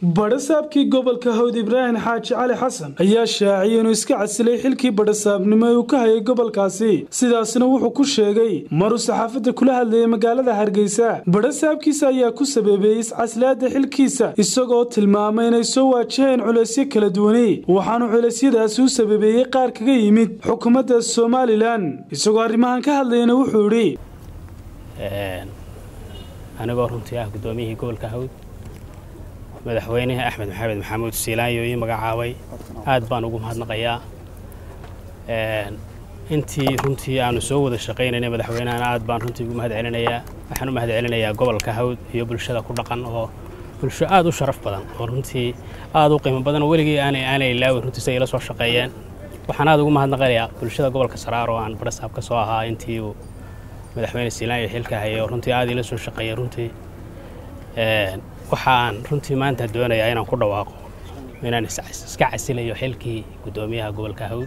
badhasaabkii gobolka hawd ibraahim xaaji cali xasan ayaa shaaciyay inuu iska casilay xilkii badhasaabnimo ee uu ka hayay gobolkaasi sidaasna wuxuu ku sheegay maruu saxaafadda kula hadlayay magaalada hargeysa badhasaabkiisa ayaa ku sabeebeeyey iscasilaada xilkiisa isagoo tilmaamay inay soo waajaheen culaysyo kala duwani waxaanu culeysyadaasi u sababeeyey qaar kaga yimid xukuumadda somalilan isagoo arrimahan ka hadlayana wuxuu idhi anigoo runtii ah guddoomiyihii gobolka hawd madaxweynaha axmed maxamed maxamuud siilaanyo ii magacaabay aad baan ugu mahadnaqayaa intii runtii aanu soo wada shaqaynayna madaxweynahana aad baan runtii ugu mahad celinayaa waxaan u mahad celinayaa gobolka hawd iyo bulshada ku dhaqan oo bulsho aad u sharaf badan oo runtii aad u qiimo badan oo weligii aanay aanay ilaawin runtii say ila soo shaqeeyeen waxaan aad ugu mahadnaqayaa bulshada gobolka saraar oo aan badhasaab ka soo ahaa intii uu madaxweyne siilaanyo xilka hayay oo runtii aad ila soo shaqeeyay runtii waxaan runtii maanta doonayaa inaan ku dhawaaqo inaan iska casilayo xilkii guddoomiyaha gobolka hawd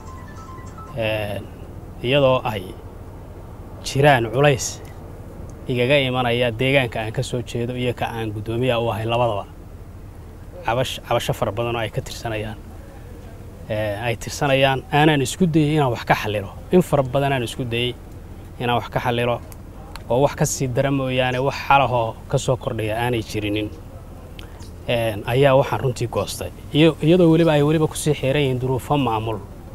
iyadoo ay jiraan culays igaga imanaya deegaanka aan ka soo jeedo iyo ka aan guddoomiyaha u ahay labadaba cabasho fara badan oo ay ka tirsanayaan ay tirsanayaan aanaan isku dayey inaan wax ka xallilo in fara badan aan isku dayey inaan wax ka xallilo oo wax ka sii dara mooyaane wax xalahoo ka soo kordhaya aanay jirinin ayaa waxaan runtii goostay iyadoo weliba ay weliba kusii xiran yihiin duruufo maamul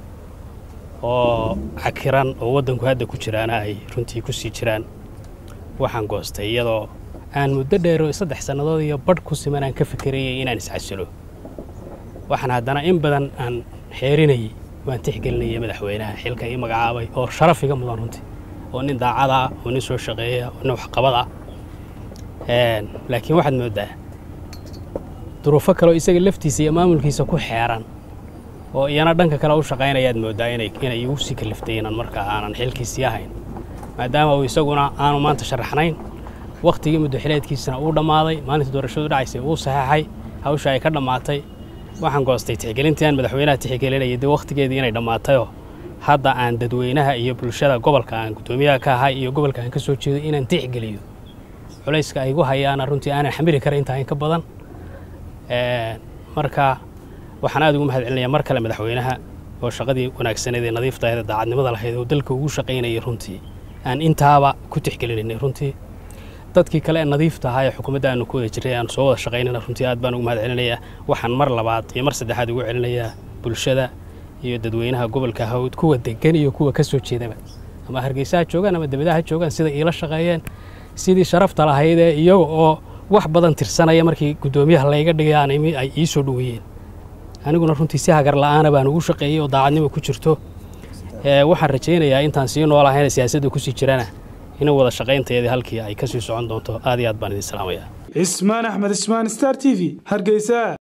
oo cakiran oo waddanku hadda ku jiraana ay runtii kusii jiraan waxaan goostay iyadoo aan muddo dheero saddex sannadood iyo badh ku siman aan ka fikerayay inaan iscasilo waxaan haddana in badan aan xeerinayay waan tixgelinayay madaxweynaha xilka ii magacaabay oo sharaf iga mudan runtii oo nin daacada ah oo nin soo shaqeeya oo nin waxqabad ah laakiin waxaad mooddaa duruufo kaleoo isaga laftiisa iyo maamulkiisa ku xeeran oo iyana dhanka kale u shaqaynayaad mooddaa inay inay igu sii kaliftay inaan markaa aanan xilkiisii ahayn maadaama uu isaguna aanu maanta sharaxnayn wakhtigii muddoxileedkiisana uu dhammaaday maalintii doorashadu dhacaysay uu saxeexay hawsha ay ka dhammaatay waxaan goostay tixgelintii aan madaxweynaha tixgelinayay dee wakhtigeedii inay dhammaatayoo hadda aan dadweynaha iyo bulshada gobolka aan guddoomiyaha ka ahay iyo gobolka aan ka soo jeedo inaan tixgeliyo culayska ay gu hayaana runtii aanan xamili kara intaa in ka badan marka waxaan aad ugu mahad celinayaa mar kale madaxweynaha oo shaqadii wanaagsaneed ee nadiifta ahayd ee daacadnimada lahayd oo dalka ugu shaqaynayay runtii aan intaaba ku tixgelinaynay runtii dadkii kale ee nadiifta ahaa ee xukuumadda aanu ku wada jirray aanu soo wada shaqaynayna runtii aad baan ugu mahad celinayaa waxaan mar labaad iyo mar saddexaad ugu celinayaa bulshada iyo dadweynaha gobolka hawd kuwa degan iyo kuwa ka soo jeedaba ama hargeysa ha joogaan ama debadaha ha joogaan sida iila shaqeeyeen sidii sharafta lahayd ee iyaga oo wax badan tirsanaya markii guddoomiyaha layga dhigay aan imi ay ii soo dhoweeyeen aniguna runtii si hagar la'aana baan ugu shaqeeyey oo daacadnimo ku jirto waxaan rajaynayaa intaan sii noolahayna siyaasadda kusii jirana in wada shaqaynteedii halkii ay ka sii socon doonto aad iyo aad baan idin salaamayaa cismaan axmed ismaan star t v hargeysa